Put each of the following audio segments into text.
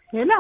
ሄሎ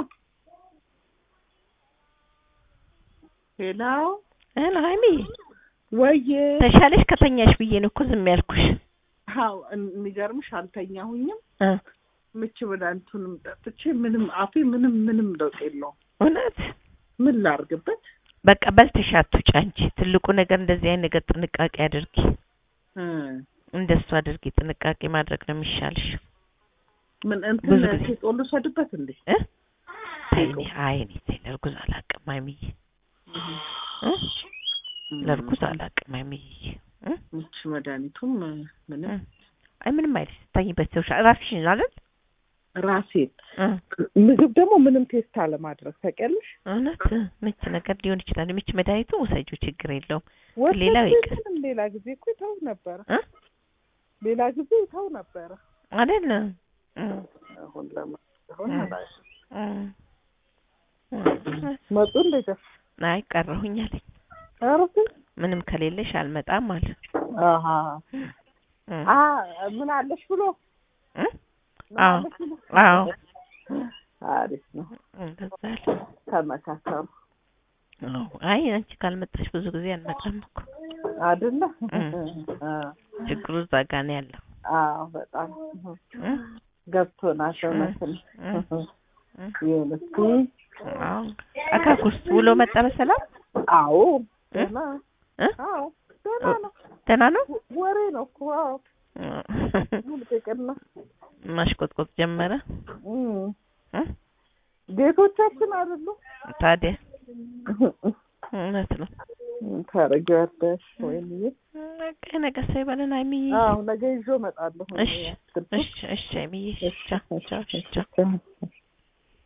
ሄሎ ሄሎ ሀይሚ ወዬ ተሻለሽ ከተኛሽ ብዬ ነው እኮ ዝም ያልኩሽ። አዎ የሚገርምሽ አልተኛሁኝም። እ ምች መድኃኒቱንም ጠጥቼ ምንም አፌ ምንም ምንም ለውጥ የለውም። እውነት ምን ላርግበት? በቃ በልተሽ አትውጪ አንቺ። ትልቁ ነገር እንደዚህ አይነት ነገር ጥንቃቄ አድርጊ። እ እንደሱ አድርጊ። ጥንቃቄ ማድረግ ነው የሚሻልሽ። ምን እንትን ብዙ ጊዜ- ሴጦ ልውሰድበት እንዴ? እ ተይኔ አይ እኔ ተይ ለእርጉዝ አላውቅም ሀይሚዬ እ ለእርጉዝ አላውቅም ሀይሚዬ እ ምች መድኃኒቱም እ ምንም እ አይ ምንም አይልሽ። ስታኝበት ሰው ራስሽን አይደል ራሴን እ ምግብ ደግሞ ምንም ቴስት አለማድረግ ታውቂያለሽ? እውነት ምች ነገር ሊሆን ይችላል። ምች መድኃኒቱ ውሰጂው ችግር የለውም። ወተት ሌላው ይቅር። ምንም ሌላ ጊዜ እኮ ይተው ነበረ። እ ሌላ ጊዜ ይተው ነበረ። አይደል እ አሁን ለማሆን እ እ እ መጡ እንዴት አይ ቀረሁኝ አለኝ። አረፍ ምንም ከሌለሽ አልመጣም አለ። አሃ እ አ ምን አለሽ ብሎ እ ምን አዎ አለሽ ብሎ? አዎ አሪፍ ነው። እንደዛ አለ። ተመካከሩ አዎ አይ አንቺ ካልመጣሽ ብዙ ጊዜ አልመጣም እኮ አይደለ? እ አ ችግሩ እዛ ጋ ነው ያለው። አዎ በጣም እ ገብቶናል። እውነት ነው። እ እ ይሁን እስኪ አዎ አካኩስ ውሎ መጣ በሰላም አዎ እ ደህና እ አዎ ደህና ነው። ደህና ነው። ወሬ ነው እኮ አዎ ሙልቅቅና ማሽቆጥቆጥ ጀመረ። እም እ ቤቶቻችን አይደሉ ታዲያ እውነት ነው። ታረጊዋለሽ ወይንዬ? በቃ ነገ ሰው ይበለን ሀይሚዬ። አዎ ነገ ይዤው እመጣለሁ። እሺ እሺ እሺ ሀይሚዬ። ቻው ቻው ቻው። ቻው